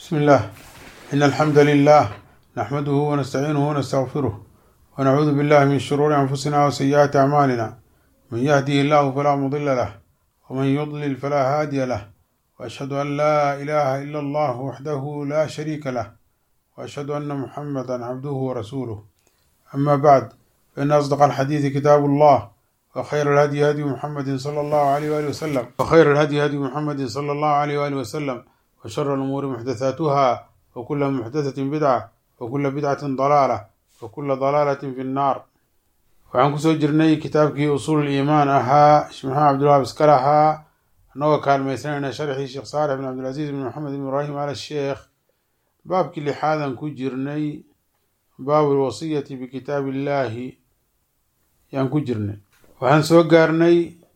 بسم الله إن الحمد لله نحمده ونستعينه ونستغفره ونعوذ بالله من شرور أنفسنا وسيئات أعمالنا من يهده الله فلا مضل له ومن يضلل فلا هادي له وأشهد أن لا إله إلا الله وحده لا شريك له وأشهد أن محمدا عبده ورسوله أما بعد فإن أصدق الحديث كتاب الله وخير الهدي هدي محمد صلى الله عليه وآله وسلم وخير الهدي هدي محمد صلى الله عليه وآله وسلم وشر الأمور محدثاتها وكل محدثة بدعة وكل بدعة ضلالة وكل ضلالة في النار waxaan kusoo jirnay kitaabkii usuul iimaan ahaa shmaxa cabdulwahab iskale ahaa annagoo kaalmaysanayna sharxii sheekh saalix bin cabdilcasiis bin maxamed bin ibraahim al sheekh baabkii lixaadan ku jirnay baabu lwasiyati bikitaabi illaahi yaan ku jirnay waxaan soo gaarnay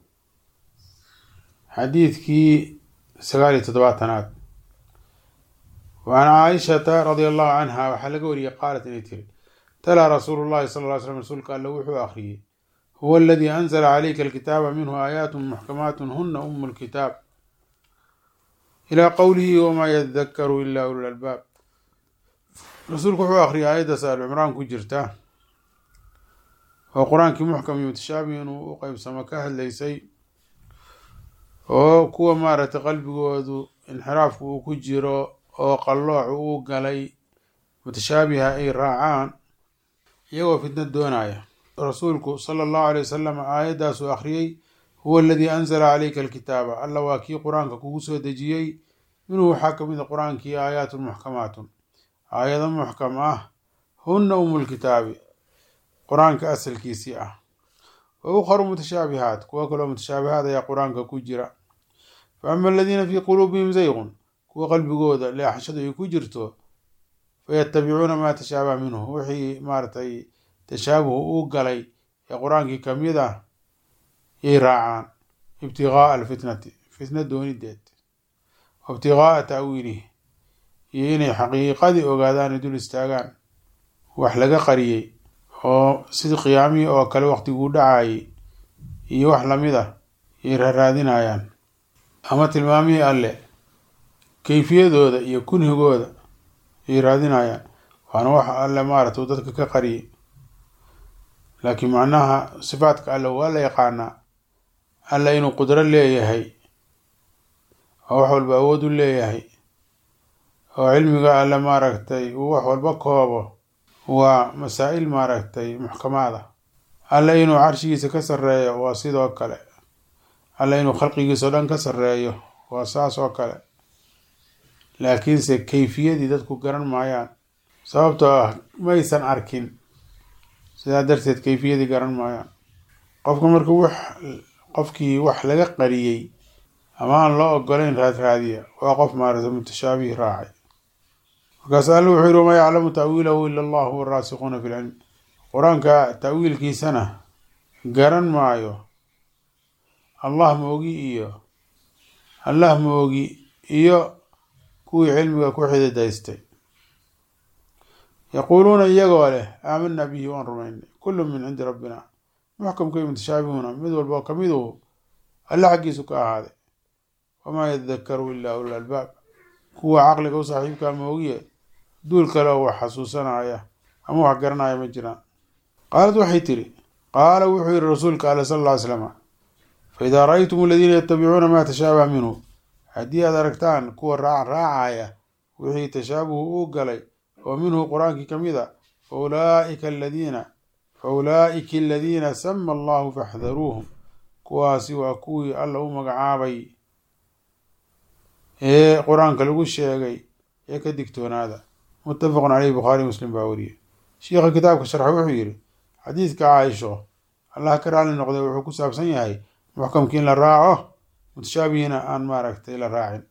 xadiidkii sagaal iyo toddobaatanaad وعن caaishata radia allahu canha waxaa laga wariyey qaalat inay tiri talaa rasuulu llahi sal ly slm rasuulka alle wuxuu akhriyey huwa aladii anzla calayka alkitaaba minhu aayaat muxkamaat huna umu lkitaab ilaa qowlihi wamaa yadakaru ila ulu lalbaab rasuulku wuxuu akhriyay aayaddaas alcimraan ku jirta oo qur-aankii muxkam iyo mutashaabihi inuu u qeybsamo ka hadlaysay oo kuwa maaragtay qalbigoodu inxiraafku uu ku jiro oo qallooc uu galay mutashaabiha ay raacaan iyagoo fitna doonaya rasuulku sala allahu alay wasalam aayaddaasuu akhriyey huwa aladii anzala calayka alkitaaba alla waa kii qur-aanka kugu soo dejiyey minhu waxaa ka mid a qur-aankii aayaatun muxkamaatun aayado muxkam ah hunna umulkitaabi qur-aanka asalkiisii ah wa ukharu mutashaabihaat kuwo kaloo mutashaabihaad ayaa qur-aanka ku jira fa ama aladiina fii quluubihim zayqun kuwa qalbigooda leexashadu ay ku jirto fayatabicuuna maa tashaabaha minhu wixii maaragtay tashaabuhu u galay ee qur-aankii kamid ah yay raacaan ibtigaaa alfitnati fitna doonideed wa ibtigaaa ta'wiilihi iyo inay xaqiiqadii ogaadaan ay dul istaagaan wax laga qariyey oo sidii qiyaamihii oo kale waqtiguu dhacayay iyo wax lamid ah yay raaraadinayaan ama tilmaamihii alle kayfiyadooda iyo kunhigooda yay raadinayaan waana wax alle maaragta dadka ka qariyay laakiin macnaha sifaadka alle waa la yaqaanaa alle inuu qudro leeyahay oo wax walba awood u leeyahay oo cilmiga alle maaragtay uu wax walba koobo waa masaa-il maaragtay muxkamaad ah alle inuu carshigiisa ka sarreeyo waa sidoo kale alle inuu khalqigiisa o dhan ka sarreeyo waa saas oo kale laakiinse kayfiyadii dadku garan maayaan sababtoo ah maysan arkin sidaa darteed kayfiyadii garan maayaan qofka markuu wax qofkii wax laga qariyey ama aan loo ogolayn raadraadiya waa qof maarata mutashaabihi raacay markaas alle wuxuu yihi wamaa yaclamu ta'wiilahu ila allahu waraasikuuna fi lcilm qur-aanka ta'wiilkiisana garan maayo allah moogi iyo allah moogi iyo kuwii cilmiga ku xididaystay yaquuluuna iyagoo leh aamanaa bihi waan rumaynay kullu min cindi rabbina muxkamka iyo mutashaabihuuna mid walba oo kamiduu alle xaggiisu ka ahaaday wamaa yadakaru ilaa ulul albaab kuwa caqliga u saaxiibkaa moogiye duul kale oo wax xasuusanaya ama wax garanaya ma jiraan qaalad waxay tiri qaala wuxuu yihi rasuulka ale sala alla ly slama fa idaa ra-aytum aladiina yatabicuuna maa tashaabaha minhu haddii aad aragtaan kuwa raac raacaya wixii tashaabuhu u galay oo minhu qur-aankii ka mid a fa ulaaika aladiina fa ulaa'ika aladiina sama allahu faxdaruuhum kuwaasi waa kuwii alla u magacaabay ee qur-aanka lagu sheegay ee ka digtoonaada muttafaqun caleyhi bukhaari muslim baa wariyey shiikha kitaabka sharxa wuxuu yidhi xadiidka caaisho allah ka raali noqday wuxuu ku saabsan yahay muxkamkii in la raaco mutashaabihiina aan maaragtay la raacin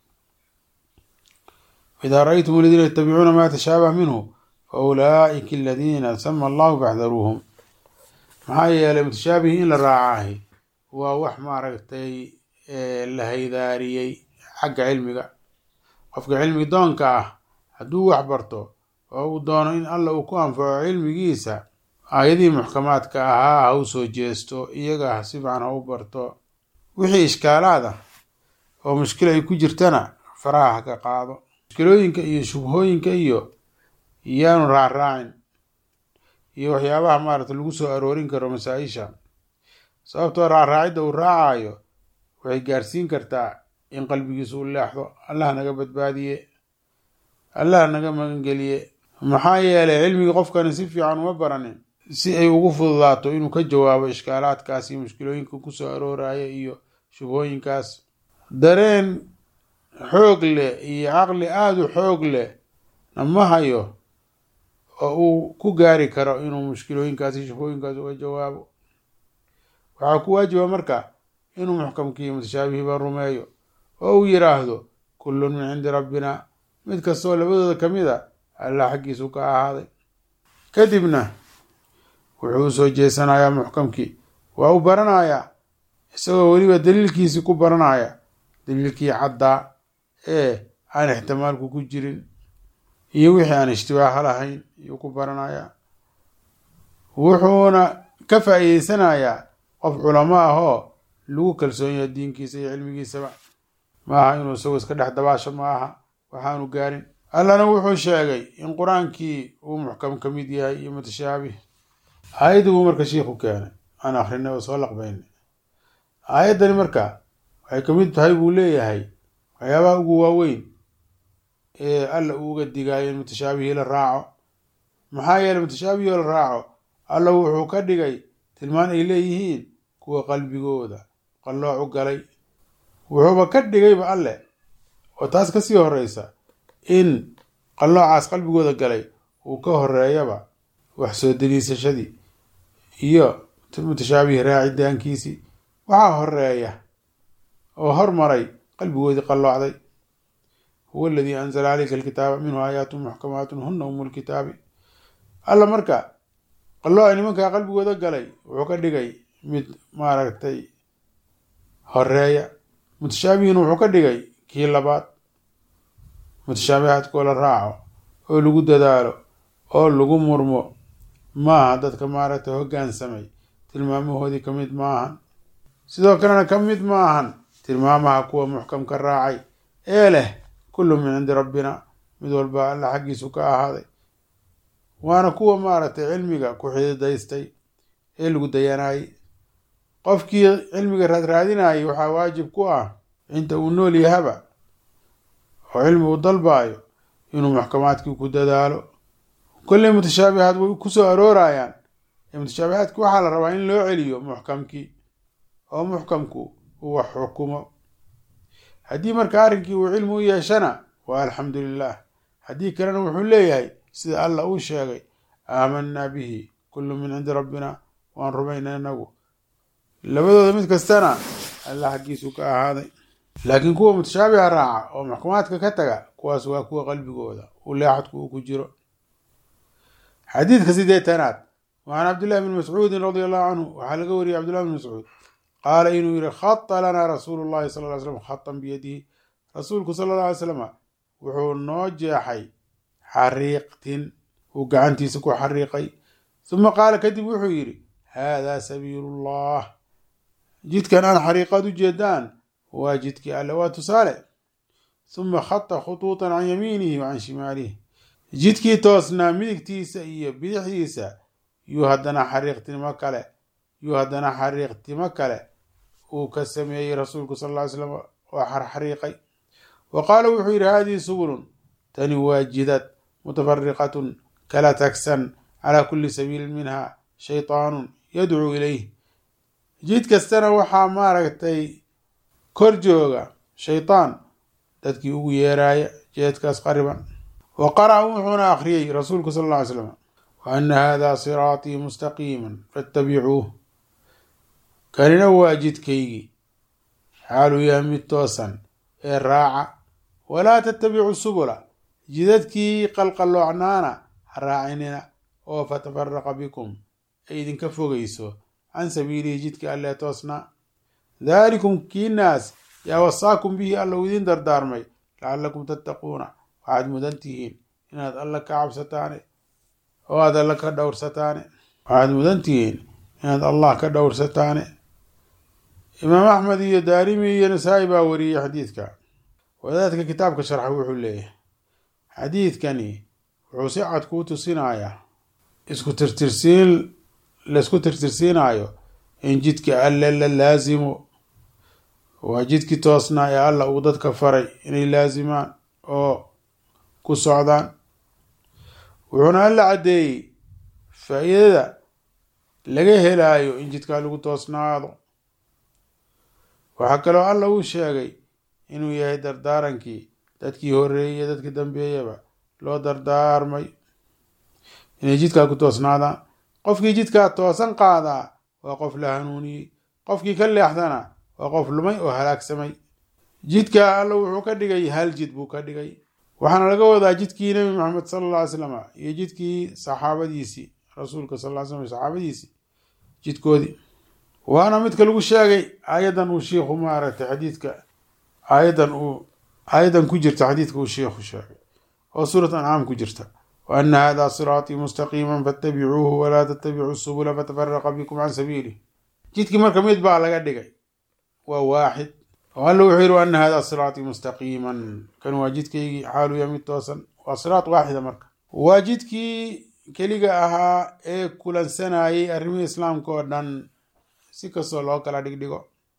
idaa ra-aytum aladiina yatabicuuna maa tashaabaha minhu fa ulaa'ika aladiina sama allahu faxdaruuhum maxaa yeelay mutashaabihi in la raacaahi waa wax maaragtay la haydaariyey xagga cilmiga qofka cilmi doonka ah hadduu wax barto oo uu doono in alla uu ku anfaco cilmigiisa aayadihii muxkamaadka ahaa ha u soo jeesto iyaga ha si fiican ha u barto wixii ishkaalaad ah oo mushkil ay ku jirtana faraha ha ka qaado mushkilooyinka iyo shubhooyinka iyo yaanu raacraacin iyo waxyaabaha maarata lagu soo aroorin karo masaa-isha sababtoo raacraacidda uu raacayo waxay gaarsiin kartaa in qalbigiisu u leexdo allah naga badbaadiye allah naga magangeliye maxaa yeelay cilmigii qofkani si fiican uma baranin si ay ugu fududaato inuu ka jawaabo ishkaalaadkaas iyo mushkilooyinka kusoo arooraya iyo shubhooyinkaas dareen xoog leh iyo caqli aada u xoog leh na ma hayo oo uu ku gaari karo inuu mushkilooyinkaas iyo shubhooyinkaas uga jawaabo waxaa ku waajiba marka inuu muxkamkii mutashaabihiba rumeeyo oo uu yiraahdo kullun min cindi rabbina mid kastoo labadooda ka mid a allah xaggiisu ka ahaaday kadibna wuxuu usoo jeesanayaa muxkamkii waa u baranayaa isagoo weliba daliilkiisii ku baranaya daliilkii caddaa ee aan ixtimaalku ku jirin iyo wixii aan ishtibaaha lahayn ayuu ku baranayaa wuxuuna ka faa'iideysanayaa qof culamo ah oo lagu kalsoon yahay diinkiisa iyo cilmigiisaba ma aha inuu isagoo iska dhex dabaasho ma aha waxaanu gaarin allana wuxuu sheegay in qur-aankii uu muxkam ka mid yahay iyo mutashaabih aayaddi buu marka shiikhu keenay aan akrinay oo soo laqbaynay aayaddani marka waxay ka mid tahay buu leeyahay waxyaabaha ugu waaweyn ee alla uu uga digaayo in mutashaabihii la raaco maxaa yeeley mutashaabihii la raaco alla wuxuu ka dhigay tilmaan ay leeyihiin kuwa qalbigooda qalloocu galay wuxuuba ka dhigayba alle oo taas kasii horeysa in qalloocaas qalbigooda galay uu ka horeeyaba wax soo daliisashadii iyo mutashaabihi raacidaankiisii waxaa horeeya oo hormaray qalbigoodii qalloocday huwa aladii anzala caleyka alkitaaba minhu aayaatu muxkamaatun huna umu lkitaabi alla marka qallooci nimankaa qalbigooda galay wuxuu ka dhigay mid maaragtay horeeya mutashaabihiina wuxuu ka dhigay kii labaad mutashaabihaadkoo la raaco oo lagu dadaalo oo lagu murmo maaha dadka maaragtay hoggaansamay tilmaamahoodii ka mid maahan sidoo kalena ka mid maahan tilmaamaha kuwa muxkamka raacay ee leh kullu min cindi rabbina mid walba alla xaggiisu ka ahaaday waana kuwa maaragtay cilmiga ku xididaystay ee lagu dayanaayey qofkii cilmiga raadraadinayay waxaa waajib ku ah inta uu nool yahaba oo cilmi uu dalbaayo inuu muxkamaadkii ku dadaalo kolley mutashaabihaad way kusoo aroorayaan ee mutashaabihaadki waxaa la rabaa in loo celiyo muxkamkii oo muxkamku uu wax xukumo haddii marka arrinkii uu cilmi u yeeshana waa alxamdu lilah haddii kalena wuxuu leeyahay sida allah uu sheegay aamanaa bihi kullu min cindi rabbina waan rumayna inagu labadooda mid kastana alla xaggiisu ka ahaaday laakiin kuwa mutashaabiha raaca oo maxkumaadka ka taga kuwaas waa kuwa qalbigooda uu leexadku uu ku jiro xadiidka sideetanaad wacan cabdillahi bni mascuudin radia allahu canhu waxaa laga wariyay cabdillahi bn mascuud qaala inuu yihi khata lanaa rasuulu llahi sal ly slam khatan biyadihi rasuulku sala alla alay slama wuxuu noo jeexay xariiqtin uu gacantiisa ku xariiqay uma qaala kadib wuxuu yidhi haadaa sabiilullah jidkan aan xariiqaad u jeedaan waa jidkii alle waa tusaale uma khata khutuutan can yamiinihi wa can shimaalihi jidkii toosnaa midigtiisa iyo bidixdiisa yuu haddana xariiqtimo kale yuu haddana xariiqtimo kale uu ka sameeyey rasuulku sal ll ly slam waa xarxariiqay wa qaala wuxuu yidhi haadihi subulun tani waa jidad mutafariqatun kala tagsan calaa kulli sabiilin minha shaytaanun yadcuu ilayh jid kastana waxaa maaragtay kor jooga shaytaan dadkii ugu yeeraaya jeedkaas qariban wa qara'a wuxuuna akhriyey rasuulku sal alla ly slam wa ana hada siraatii mustaqiiman fattabicuuh kanina waa jidkaygii xaaluu yahay mid toosan ee raaca walaa tattabicu subula jidadkii qalqaloocnaana ha raacinina oo fatafaraqa bikum ay idinka fogeyso can sabiilihi jidkii allee toosnaa daalikum kiinaas yaa wasaakum bihi alla uu idiin dardaarmay lacallakum tattaquuna waxaad mudan tihiin inaad alla ka cabsataane oo aad alla ka dhowrsataane waxaad mudan tihiin inaad allah ka dhowrsataane imaam axmed iyo daarimi iyo nasaa-i baa wariyey xadiidka wadaadka kitaabka sharxa wuxuu leeyahay xadiidkani wuxuu si cad kuu tusinayaa isku tirtirsiin laisku tirtirsiinaayo in jidka alle la laasimo waa jidkii toosnaa ee alla uu dadka faray inay laasimaan oo ku socdaan wuxuuna alla caddeeyey faa-iidada laga helaayo in jidkaa lagu toosnaado waxaa kaloo alla uu sheegay inuu yahay dardaarankii dadkii horeeyey iyo dadkii dambeeyaba loo dardaarmay inay jidkaa ku toosnaadaan qofkii jidkaa toosan qaadaa waa qof la hanuuniyey qofkii ka leexdana waa qof lumay oo halaagsamay jidkaa alla wuxuu ka dhigay hal jid buu ka dhigay waxaana laga wadaa jidkii nebi maxamed sala alla ly slam iyo jidkii saxaabadiisii rasuulka sal ly slam saxaabadiisii jidkoodii waana midka lagu sheegay aayadan uu shiikhu maaragtay xadiidka aayadan uu aayadan ku jirta xadiidka uu shiikhu sheegay oo suurat ancaam ku jirta wa ana hada siraatii mustaqiima fattabicuuhu walaa tattabicuu subula fatafaraqa bikum can sabiilih jidkii marka mid baa laga dhigay waa waaxid oo alla wuxuu yihi wa ana hada siraatii mustaqiiman kan waa jidkaygii xaaluya mid toosan waa siraat waaxida marka waa jidkii keliga ahaa ee kulansanayay arrimihii islaamka oo dhan si kastoo loo kala dhigdhigo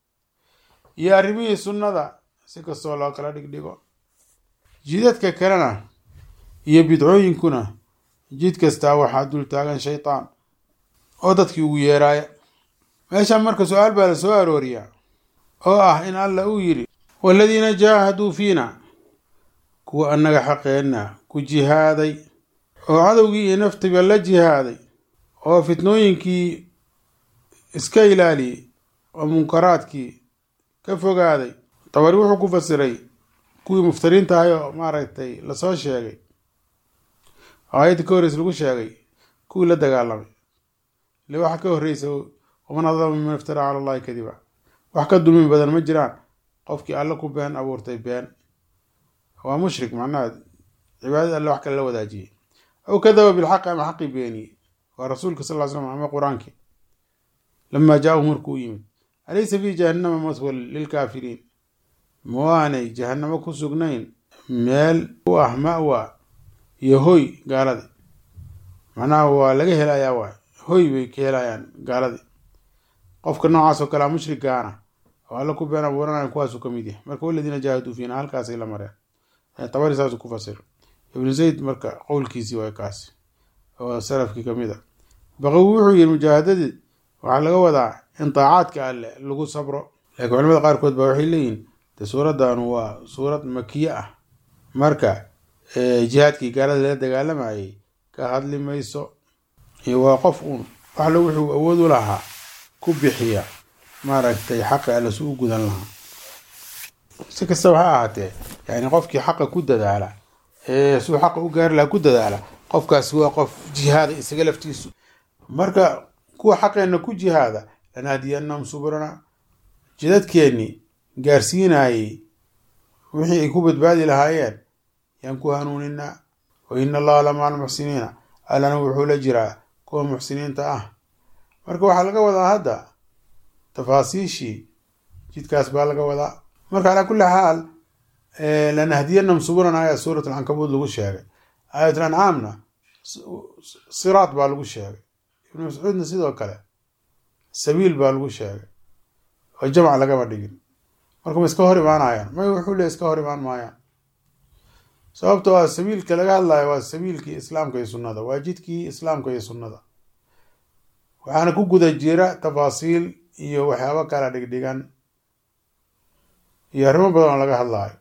iyo arrimihii sunnada si kastoo loo kala dhigdhigo jidadka kalena iyo bidcooyinkuna jid kastaa waxaa dul taagan shaytaan oo dadkii ugu yeeraaya meeshaan marka su-aal baa la soo arooriyaa oo ah in alla uu yidhi waaladiina jaahaduu fiina kuwa annaga xaqeenna ku jihaaday oo cadowgii iyo naftiba la jihaaday oo fitnooyinkii iska ilaaliyey oo munkaraadkii ka fogaaday dabari wuxuu ku fasiray kuwii muftariinta ahay oo maaragtay lasoo sheegay aayadda ka horreysa lagu sheegay kuwii la dagaalamay ile waxa ka horreysa waman adlama miman iftaraa cala allahi kadiba wax ka dulmi badan ma jiraan qofkii alle ku been abuurtay been waa mushrik macnaha cibaadada alle wax kale la wadaajiyey aw kadaba bilxaqi ama xaqii beeniyey waa rasuulka sal ly slam ama qur-aankii lamaa jaa-u markuu u yimid alaysa fii jahannama maswal lilkaafiriin ma waanay jahannamo ku sugnayn meel u ah ma-wa iyo hoy gaaladii macnaha waa laga helayaa waay hoy bay ka helayaan gaaladii qofka noocaas oo kalea mushrikaana oo alla ku been abuuranaya kuwaasuu ka mid yahay marka waladiina jaahaduu fiina halkaasay la mareen tabari saasuu ku fasir ibnu zayd marka qowlkiisii waay kaasi oo salafkii kamid a baqawi wuxuu yihi mujaahadadii waxaa laga wadaa in daacaadka alle lagu sabro laakiin culamada qaarkood baa waxay leeyihin de suuraddan waa suurad makiye ah marka jihaadkii gaalada lala dagaalamayay ka hadli mayso waa qof uun waxle wuxuu awood u lahaa ku bixiya maaragtay xaqa alle su u gudan lahaa si kastaba ha ahaatee yani qofkii xaqa ku dadaala ee suu xaqa u gaari lahaa ku dadaala qofkaasi waa qof jihaada isaga laftiisu marka kuwa xaqeenna ku jihaada lanahdiyannahum subrana jidadkeennii gaarsiinayey wixii ay ku badbaadi lahaayeen yaan ku hanuuninaa wa ina allaha lamaa almuxsiniina allana wuxuu la jiraa kuwa muxsiniinta ah marka waxaa laga wadaa hadda tafaasiishii jidkaas baa laga wadaa marka calaa kulli xaal lanahdiyannahum subrana ayaa suurat alcankabuud lagu sheegay aayat lancaamna siraat baa lagu sheegay ibnu mascuudna sidoo kale sabiil baa lagu sheegay oo jamc lagama dhigin marka ma iska hor imaanayaan may wuxuu le iska hor imaan maayaan sababtoo ah sabiilka laga hadlayo waa sabiilkii islaamka iyo sunnada waa jidkii islaamka iyo sunnada waxaana ku guda jira tafaasiil iyo waxyaabo kala dhigdhigan iyo arrimo badan oo laga hadlayo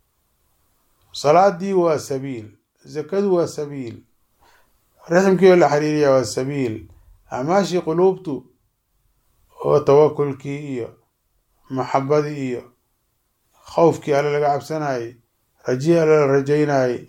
salaadii waa sabiil zakadu waa sabiil raximkii oo la xiriiriya waa sabiil acmaashii quluubtu oo tawakulkii iyo maxabadii iyo khowfkii alle laga cabsanayay rajihii alle la rajaynayay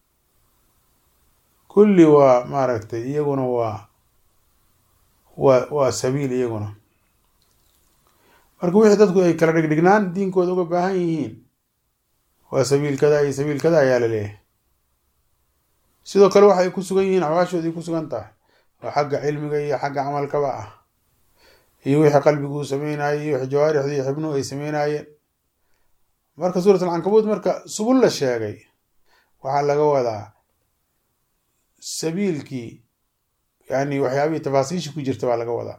kulli waa maaragtay iyaguna waa waa waa sabiil iyaguna marka wixii dadku ay kala dhigdhignaan diinkooda uga baahan yihiin waa sabiil kada iyo sabiil kada ayaa la leeyahay sidoo kale waxay ku sugan yihiin axwaashooday ku sugan tahay oo xagga cilmiga iyo xagga camalkaba ah iyo wixii qalbigu uu sameynayay iyo wixii jawaarixdu iyo xibnuhu ay sameynayeen marka suurat alcankabuud marka subul la sheegay waxaa laga wadaa sabiilkii yani waxyaabihii tafaasiisha ku jirta baa laga wadaa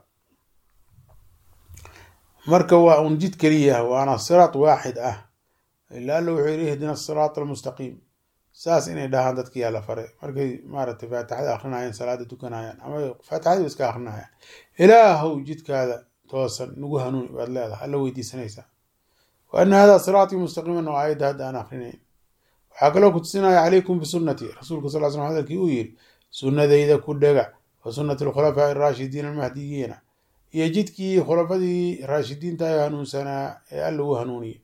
marka waa un jid keliya waana siraat waaxid ah ila alla wuxuu yihi ihdina asiraat almustaqiim saas inay dhahaan dadkiyaa la faray markay maaragtay faatixada akrinayaan salaada tukanayaan ama faatixadii iska akrinayaan ilaahow jidkaada toosan nagu hanuuni baad leedahay alla weydiisanaysaa wa ana hada siraatii mustaqiiman oo aayadda hadda aan akrinayn waxaa kaloo kutusinaya calaykum bisunati rasuulka sal l slam hadalkii uu yiri sunnadayda ku dhega wa sunnati alkhulafaa'i araashidiin almahdiyiina iyo jidkii khulafadii raashidiinta ee hanuunsanaa ee alla u hanuuniyey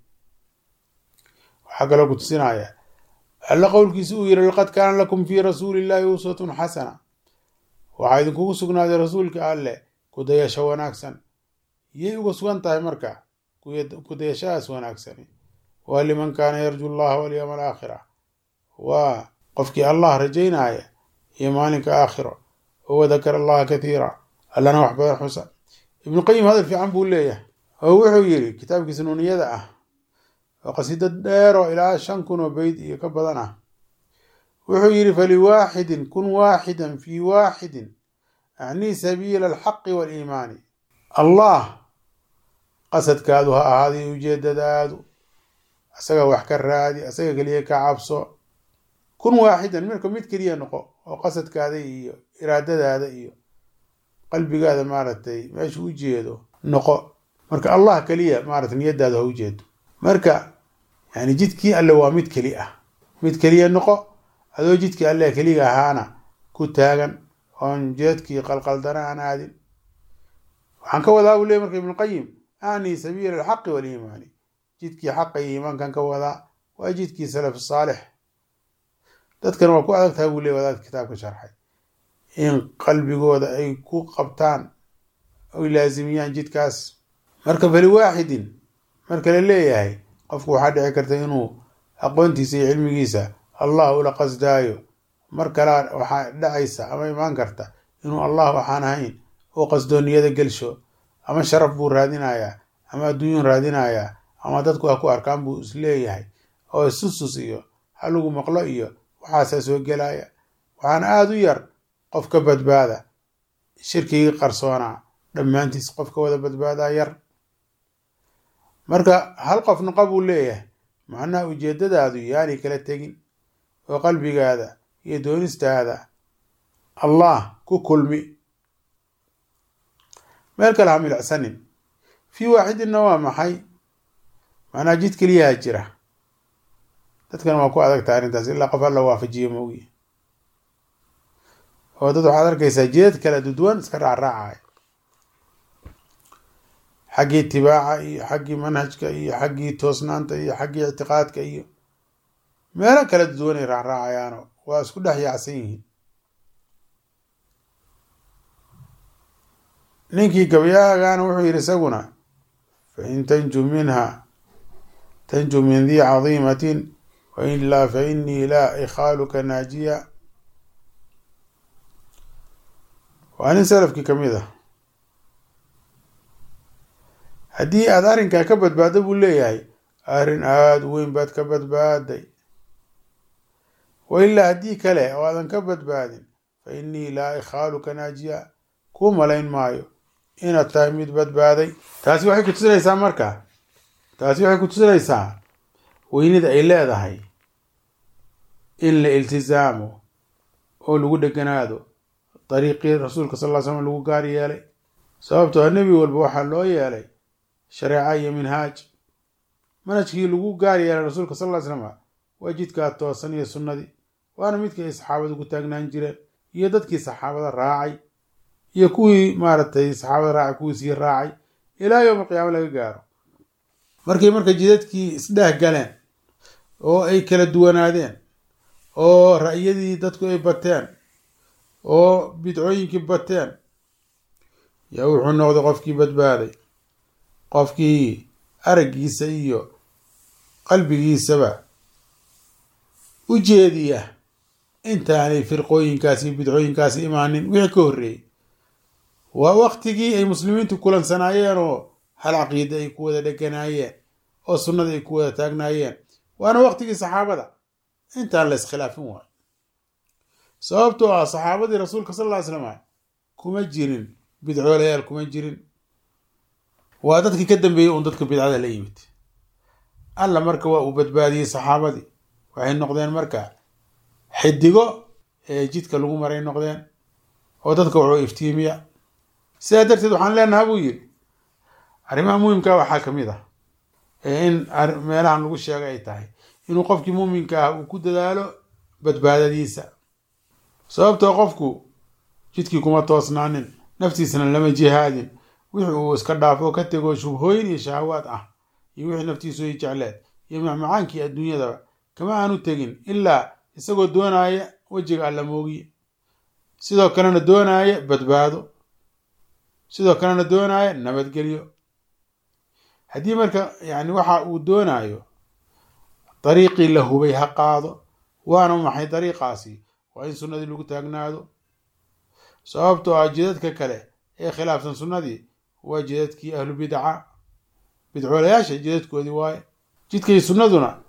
waxaa kaloo kutusinaya alla qowlkiisa uu yiri laqad kaana lakum fii rasuuli illahi uswatun xasana waxaa idinkugu sugnaaday rasuulka alleh kudayasho wanaagsan yay uga sugan tahay marka kudayashadaas wanaagsani waa liman kaana yarju llaha walyowma alaakhira waa qofkii allah rajaynaya iyo maalinka aakhiro oo wadakara allaha kathiira allana wax badan xusa ibnu qayim hadal fiican buu leeyahay oo wuxuu yiri kitaabkiisa nuuniyada ah oo qasiida dheeroo ilaa shan kun oo beyd iyo ka badan ah wuxuu yidhi faliwaaxidin kun waaxidan fii waaxidin acnii sabiila alxaqi waaliimaani allah qasadkaadu ha ahaaday ujeedadaadu asaga wax ka raadi asaga keliya ka cabso kun waaxidan marka mid keliya noqo oo qasadkaada iyo iraadadaada iyo qalbigaada maaragtay meesha u jeedo noqo marka allah keliya maaragtay niyadaada ha u jeedo marka yani jidkii alle waa mid keli ah mid keliya noqo adoo jidkii alle keliga ahaana ku taagan oon jeedkii qalqaldana aan aadin waxaan ka wadaa buu ley marka ibnuqayim ani sabiila alxaqi waaliimaani jidkii xaqa iyo iimaankan ka wadaa waa jidkii salaf saalix dadkan waa ku adag tahay buu ley wadaad kitaabka sharxay in qalbigooda ay ku qabtaan oy laasimiyaan jidkaas marka faliwaaxidin marka la leeyahay qofku waxaa dhici karta inuu aqoontiisa iyo cilmigiisa allah ula qasdaayo mar kalea waxaa dhacaysa ama imaan karta inuu allah waxaan ahayn oo qasdooniyada gelsho ama sharaf buu raadinayaa ama adduunyun raadinayaa ama dadku ha ku arkaan buu isleeyahay oo isusus iyo ha lagu maqlo iyo waxaasaa soo gelaya waxaana aada u yar qof ka badbaada shirkigii qarsoonaa dhammaantiis qof ka wada badbaadaa yar marka hal qof noqo buu leeyahay macnaha ujeedadaadu yaanay kala tegin oo qalbigaada iyo doonistaada allah ku kulmi meel kale ha milicsanin fii waaxidinna waa maxay macnaha jid keliyaha jira dadkan waa ku adagtaha arrintaas ilaa qof alla waafajiyo moogiye oo dad waxaad arkaysaa jidad kala duduwan iska raacraacaya xaggii itibaaca iyo xaggii manhajka iyo xaggii toosnaanta iyo xaggii ictiqaadka iyo meelo kala duduwanay raacraacayaano waa isku dhex yaacsan yihiin ninkii gabayaagana wuxuu yidhi isaguna fain tanju minha tanju min dii cadiimatin wailaa fa inii laa ikhaaluka naajiya waa nin salafkii ka mid ah haddii aada arrinkaa ka badbaaddo buu leeyahay arrin aada u weyn baad ka badbaaday wa ilaa haddii kale oo aadan ka badbaadin fa innii laa ikhaaluka naajiya kuu malayn maayo inaad tahay mid badbaaday taasi waxay kutusinaysaa marka taasi waxay kutusinaysaa weynida ay leedahay in la iltisaamo oo lagu dheganaado dariiqii rasuulka sal ll ly slam lagu gaar yeelay sababtoo a nebi walba waxaa loo yeelay shareeca iyo minhaaj manhajkii lagu gaar yeelay rasuulka sal ly slam waa jidkaa toosan iyo sunnadii waana midkii ay saxaabadu ku taagnaan jireen iyo dadkii saxaabada raacay iyo kuwii maaragtay saxaabada raacay kuwii sii raacay ilaa yowma qiyaama laga gaaro markay marka jidadkii isdheeh galeen oo ay kala duwanaadeen oo ra'yadii dadku ay bateen oo bidcooyinkii bateen yaa wuxuu noqday qofkii badbaaday qofkii araggiisa iyo qalbigiisaba u jeediya intaanay firqooyinkaasi iyo bidcooyinkaasi imaanin wixii ka horreeyey waa waktigii ay muslimiintu kulansanaayeen oo hal caqiida ay ku wada dheganaayeen oo sunnada ay ku wada taagnaayeen waana waktigii saxaabada intaan la iskhilaafin waayo sababtoo ah saxaabadii rasuulka sal lla ly slam kuma jirin bidcoolayaal kuma jirin waa dadkii ka dambeeyey uun dadka bidcada la yimid alla marka waa uu badbaadiyey saxaabadii waxay noqdeen marka xidigo ee jidka lagu maray noqdeen oo dadka wuxuu iftiimiya sidaa darteed waxaan leenaha buu yidhi arrimaha muhimkaa waxaa ka mid ah ee in meelahan lagu sheegay ay tahay inuu qofkii muuminka ah uu ku dadaalo badbaadadiisa sababtoo qofku jidkii kuma toosnaanin naftiisana lama jihaadin wixii uu iska dhaafo ka tego shubhooyin iyo shahawaad ah iyo wixii naftiisu ay jecleed iyo macmacaankii adduunyadaba kama aanu tegin ilaa isagoo doonaya wejiga alla moogiye sidoo kalena doonaya badbaado sidoo kalena doonaya nabadgelyo haddii marka yani waxa uu doonayo dariiqii la hubay ha qaado waana maxay dariiqaasi waa in sunnadii lagu taagnaado sababtoo ah jidadka kale ee khilaafsan sunnadii waa jidadkii ahlu bidca bidcoolayaasha jidadkoodii waaye jidkay sunnaduna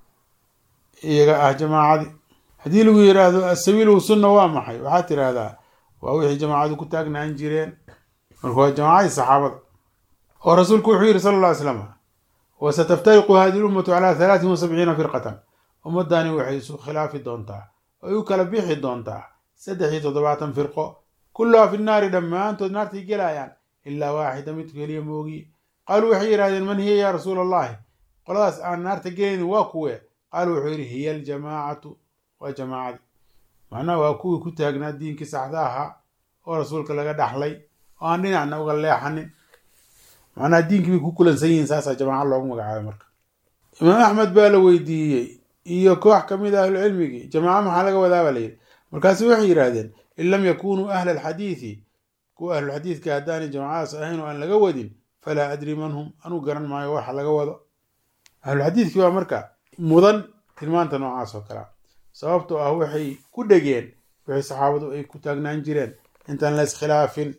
iyaga ah jamaacadii haddii lagu yidhaahdo asabiilu sunna waa maxay waxaad tidhaahdaa waa wixii jamaacadu ku taagnaan jireen marka waa jamaacadii saxaabada oo rasuulku wuxuu yidhi sala alla ly slam wasataftariqu hadihi lummatu calaa halaatin wa sabciina firqatan ummadani waxay isu khilaafi doontaa ay u kala bixi doontaa saddex iyo toddobaatan firqo kulluhaa fi naari dhammaantood naartay gelayaan ilaa waaxida mid keliya moogiye qaaluu waxay yidhahdeen man hiya yaa rasuula allahi qoladaas aan naarta gelaynin waa kuwe qaaluu wuxuu yidhi hiya aljamaacatu waa jamaacadii macnaha waa kuwii ku taagnaa diinkii saxda ahaa oo rasuulka laga dhaxlay oo aan dhinacna uga leexanin macnaha diinkii bay ku kulansan yihiin saasaa jamaaca loogu magacaabay marka imaam axmed baa la weydiiyey iyo koox ka mid a ahlucilmigii jamaaca maxaa laga wadaaba layidhi markaasu waxay yidhaahdeen in lam yakunuu ahla alxadiidi kuwa ahlulxadiidka haddaanay jamaacadaas ahayn oo aan laga wadin falaa adri man hum anuu garan maayo waxa laga wado ahlulxadiidkii baa marka mudan tilmaanta noocaas oo kalea sababtoo ah waxay ku dhegeen wixii saxaabadu ay ku taagnaan jireen intaan la iskhilaafin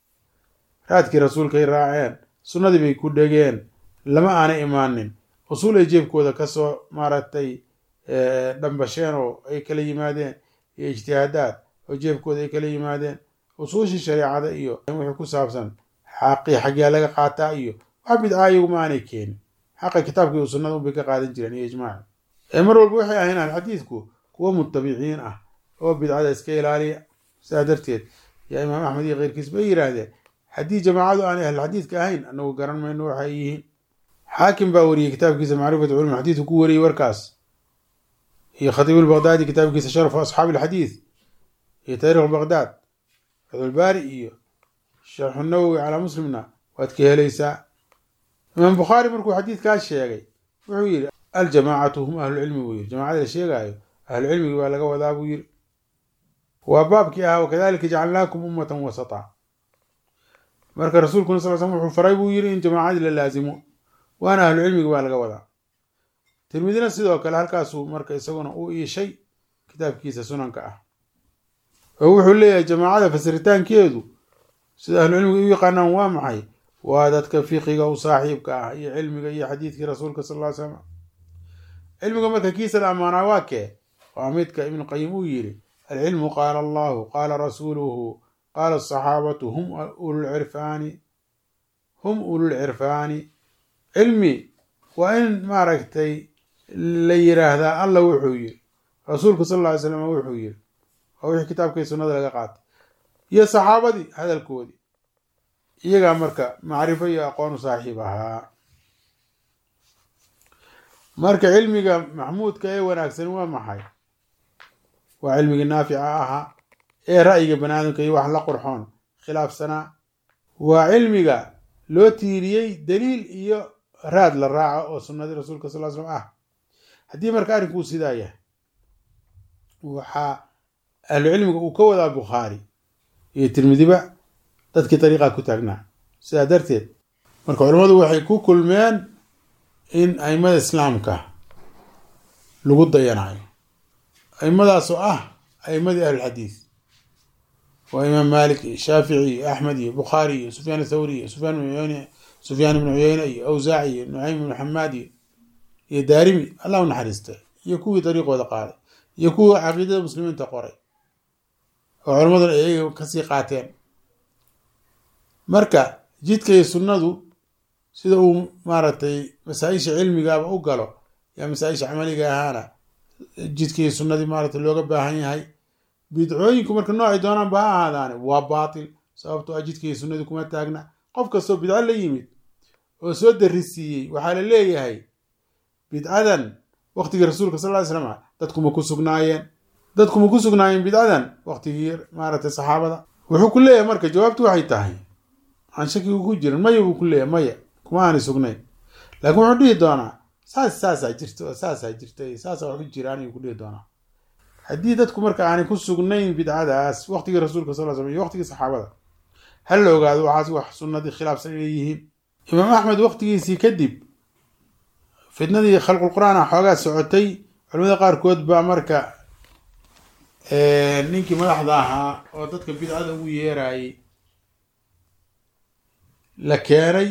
raadkii rasuulkay raaceen sunnadii bay ku dhegeen lama aanay imaanin usuul ay jeebkooda kasoo maaragtay dhambasheen oo ay kala yimaadeen iyo ijtihaadaad oo jeebkooda ay kala yimaadeen usuushii shareecada iyo wixii ku saabsan xaqii xaggyaa laga qaataa iyo wax bidcaa iyaguma aanay keenin xaqa kitaabkii u sunnada unbay ka qaadan jireen iyo ijmaaci ee mar walba waxay ahayn alxadiidku kuwa mutabiciin ah oo bidcada iska ilaaliya sidaa darteed yaa imaam axmed iyo keyrkiis bay yidhaahdeen haddii jamaacadu aanay ahlulxadiidka ahayn anagu garan mayno waxay yihiin xaakim baa wariyey kitaabkiisa macrifatu culum xadiidku ku wariyey warkaas iyo khatiib lbaqdaadi kitaabkiisa sharafu asxaabi alxadiid iyo taariikh baqdaad fatxulbaari iyo sharxu nawowi calaa muslimna waad ka helaysaa imaam bukhaari markuu xadiidkaas sheegay wuxuu yidhi aljamaacatu hum ahlucilmi buu yiri jamacada la sheegaayo ahlucilmigi baa laga wadaa buu yiri waa baabkii ahaa wakadalika jacalnaakum ummatan wasata marka rasuulkuna sal slm wuxuu faray buu yiri in jamaacadii la laasimo waana ahlucilmigi baa laga wadaa tirmidina sidoo kale halkaasuu marka isaguna u iishay kitaabkiisa sunanka ah oo wuxuu leeyahay jamaacada fasiritaankeedu sida ahlucilmiga u yaqaanaan waa maxay waa dadka fiqiga u saaxiibka ah iyo cilmiga iyo xadiidkii rasuulka sal ly slam cilmiga marka kiisa la ammaanaa waa kee waa midka ibnu qayim uu yidhi alcilmu qaala allahu qaala rasuuluhu qaala asaxaabatu hum ululcirfaani hum ululcirfaani cilmi waa in maaragtay la yiraahdaa alla wuxuu yiri rasuulku sal lla ly slam wuxuu yiri waa wixii kitaabkii sunnada laga qaatay iyo saxaabadii hadalkoodii iyagaa marka macrifo iyo aqoonu saaxiib ahaa marka cilmiga maxmuudka ee wanaagsan waa maxay waa cilmigii naafica ahaa ee ra'yiga banaadamka iyo wax la qurxoon khilaafsanaa waa cilmiga loo tiiriyey daliil iyo raad la raaco oo sunnadii rasuulka sal slam ah haddii marka arrinkuu sidaa yahay waxaa ahlucilmiga uu ka wadaa bukhaari iyo tirmidiba dadkii dariiqaa ku taagnaa sidaa darteed marka culammadu waxay ku kulmeen in aimada islaamka lagu dayanayo aimadaasoo ah aimadii ahlulxadiid waa imaam maalik iyo shaafici iyo axmed iyo bukhaari iyo sufyaan athawri iyo sufyaan ibn uyeyne sufyaan ibnu cuyeyne iyo awsaaci iyo nucaym ibnu xamaad iyo iyo daarimi allah u naxariista iyo kuwii dariiqooda qaaday iyo kuwa caqiidada muslimiinta qoray oo culammaduna iyaga kasii qaateen marka jidka iyo sunnadu sida uu maaragtay masaa-isha cilmigaaba u galo yaa masaa-isha camaliga ahaana jidka iyo sunnadii maaragtay looga baahan yahay bidcooyinku marka noocay doonaanba ha ahaadaane waa baatil sababtoo ah jidka iyo sunnadii kuma taagna qof kastoo bidco la yimid oo soo darisiiyey waxaa la leeyahay bidcadan waqtigii rasuulka sal ly slam dadkuma ku sugnaayeen dadkuma ku sugnaayeen bidcadan waqtigii maaragtay saxaabada wuxuu ku leeyahay marka jawaabtu waxay tahay aan shakigu ku jirin maya buu ku leeyahay maya kuma aanay sugnayn laakiin wuxuu dhihi doonaa saas saasaa jirta saasaa jirta saasaa wax u jiraan ayuu ku dhihi doonaa haddii dadku marka aanay ku sugnayn bidcadaas waqtigii rasuulka sal slam iyo waqtigii saxaabada ha la ogaado waxaas wax sunnadii khilaafsan inay yihiin imaam axmed waqtigiisii kadib fitnadii khalqulqur'aan a xoogaa socotay culamada qaarkood baa marka ninkii madaxda ahaa oo dadka bidcada ugu yeerayay la keenay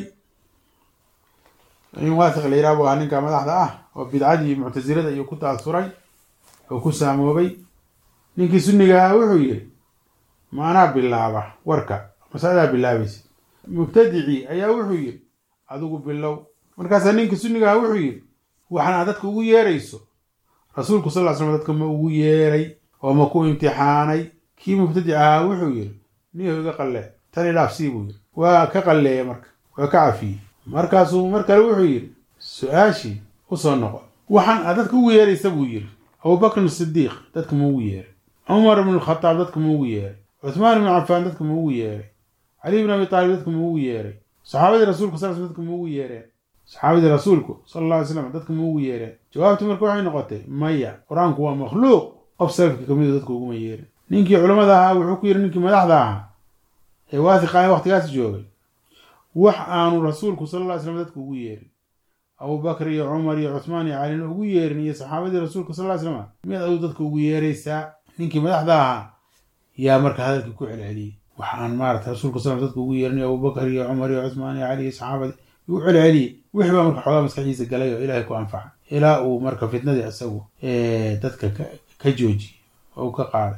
in waathiq la yiraha bu ahaa ninka madaxda ah oo bidcadii muctasilada iyo ku taasuray oo ku saamoobay ninkii sunniga ah wuxuu yiri maanaa bilaaba warka masaladaa bilaabaysa mubtadicii ayaa wuxuu yiri adigu bilow markaasaa ninkii sunniga ah wuxuu yiri waxaana dadka ugu yeerayso rasuulku sal ly slam dadka ma ugu yeeray oo ma ku imtixaanay kii mubtadic ahaa wuxuu yiri niyahu iga qallee tan ilaafsii buu yiri waa ka qalleeya marka waa ka cafiyey markaasuu mar kale wuxuu yiri su-aashii usoo noqo waxaan aad dadka ugu yeeraysa buu yiri abubakrin sidiiq dadka ma ugu yeeray cumar ibn alkhataab dadka ma ugu yeeray cuthmaan ibnu cafaan dadka ma ugu yeeray cali ibn abi taalib dadka ma ugu yeeray saxaabadii rasuulku sal sl dadka ma ugu yeereen saxaabadii rasuulku sala alla alay slam dadka ma ugu yeereen jawaabtu marka waxay noqotay maya qur-aanku waa makhluuq qof salafka kamid dadka uguma yeerin ninkii culamada ahaa wuxuu ku yiri ninkii madaxda ahaa ee waathiqa waqtigaas joogay wax aanu rasuulku sala alla ly slam dadka ugu yeerin abubakr iyo cumar iyo cuthmaan iyo calina ugu yeerin iyo saxaabadii rasuulka sal ly slam miyaad aduu dadka ugu yeeraysaa ninkii madaxda ahaa yaa marka hadalkii ku celceliyey wax aan maarata rasuulka sal dadka ugu yeerin abubakr iyo cumar iyo cuthmaan iyo cali iyo saxaabadii u celceliyey wixii baa marka xoogaa maskaxiisa galay oo ilaahay ku anfaca ilaa uu marka fitnadii isagu dadka ka joojiyey oo u ka qaaday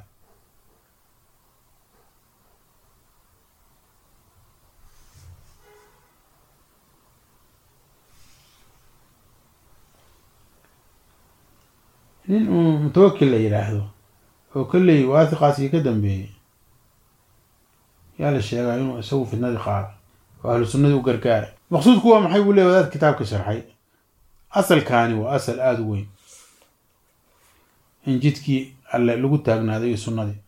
nin uu mutawakil la yidhaahdo oo kolley waathiqaasii ka dambeeyey yaa la sheegaa inuu isagu fitnadii qaado oo ahlu sunnadii u gargaaray maqsuudku waa maxay buu leey wadaad kitaabka sharxay asalkaani waa asal aada u weyn in jidkii alle lagu taagnaaday iyo sunnadii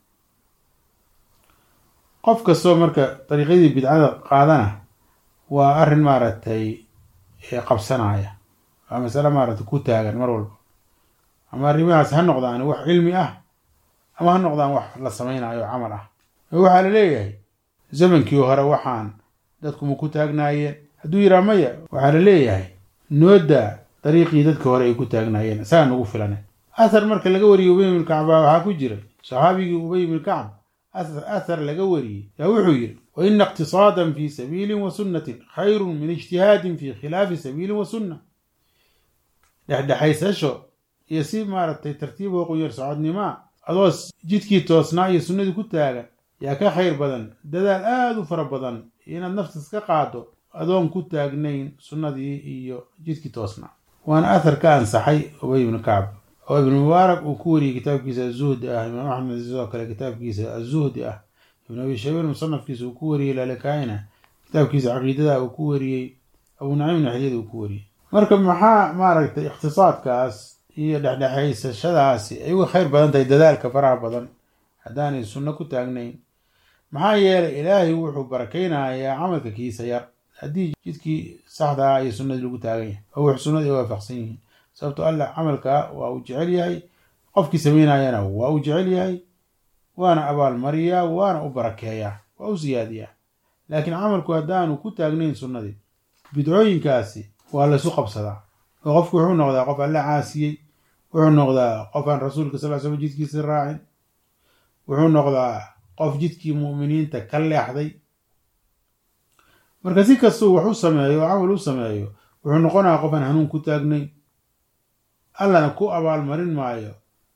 qof kastoo marka dariiqyadii bidcada qaadana waa arrin maaragtay qabsanaya waa masale maaragtay ku taagan mar walba ama arrimahaas ha noqdaan wax cilmi ah ama ha noqdaan wax la samaynayo camal ah waxaa la leeyahay zamankii hore waxaan dadku ma ku taagnaayeen hadduu yiraa maya waxaa la leeyahay noodaa dariiqii dadka hore ay ku taagnaayeen isagaa nagu filane athar marka laga wariyey ubay ibn kacb baa waxaa ku jiray saxaabigii ubay ibn kacb athar laga wariyey yaa wuxuu yidhi wa ina iqtisaadan fi sabiilin wa sunnatin khayrun min ijtihaadin fi khilaafi sabiilin wa sunna dhexdhexaysasho iyo si maaragtay tartiib oo qunyar socodnimaa adoo jidkii toosnaa iyo sunnadii ku taagan yaa ka khayr badan dadaal aada u fara badan inaad naftas ka qaado adoon ku taagnayn sunnadii iyo jidkii toosnaa waana athar ka ansaxay ubay ibnu kacb oo ibnu mubaarak uu ku wariyey kitaabkiisa azuhdi ah imaam axmed sidoo kale kitaabkiisa azuhdi ah ibnu abi shabiir musanafkiisa uu ku wariyey lalakaina kitaabkiisa caqiidada uu ku wariyey abu naciim naxiyada uu ku wariyey marka maxaa maaragtay ikhtisaadkaas iyo dhexdhexaysashadaasi ay uga khayr badan tahay dadaalka faraha badan haddaanay sunno ku taagnayn maxaa yeelay ilaahay wuxuu barakaynayaa camalka kiisa yar haddii jidkii saxda ah iyo sunnadii lagu taagan yahay oo wax sunnadii ay waafaqsan yihiin sababto allah camalka waa uu jecel yahay qofkii samaynayana waa uu jecel yahay waana abaalmariyaa waana u barakeeyaa waa u siyaadiyaa laakiin camalku haddaanu ku taagnayn sunnadii bidcooyinkaasi waa laysu qabsadaa oo qofku wuxuu noqdaa qof alla caasiyey wuxuu noqdaa qof aan rasuulka sal slam jidkiisa raacin wuxuu noqdaa qof jidkii mu'miniinta ka leexday marka si kastuu wax u sameeyo oo camal u sameeyo wuxuu noqonayaa qof aan hanuun ku taagnayn allana ku abaalmarin maayo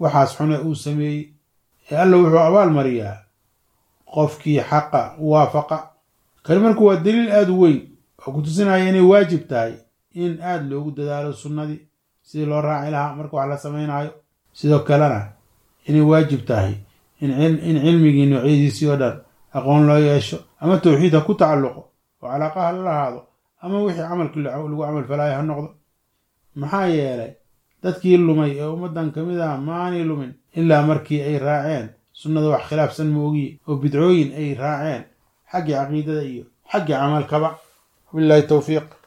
waxaas xune uu sameeyey ee alla wuxuu abaal mariyaa qofkii xaqa waafaqa kani marku waa daliil aada u weyn oo ku tusinaya inay waajib tahay in aada loogu dadaalo sunnadii sidii loo raaci lahaa marka wax la samaynayo sidoo kalena inay waajib tahay in cilmigii noocyadiisii oo dhan aqoon loo yeesho ama tawxiid ha ku tacalluqo oo calaaqa ha la lahaado ama wixii camalkii lagu camal falaayo ha noqdo maxaa yeelay dadkii lumay ee ummaddan ka mid ah maanay lumin ilaa markii ay raaceen sunnada wax khilaafsan moogiye oo bidcooyin ay raaceen xaggii caqiidada iyo xaggii camalkaba wabilaahi towfiiq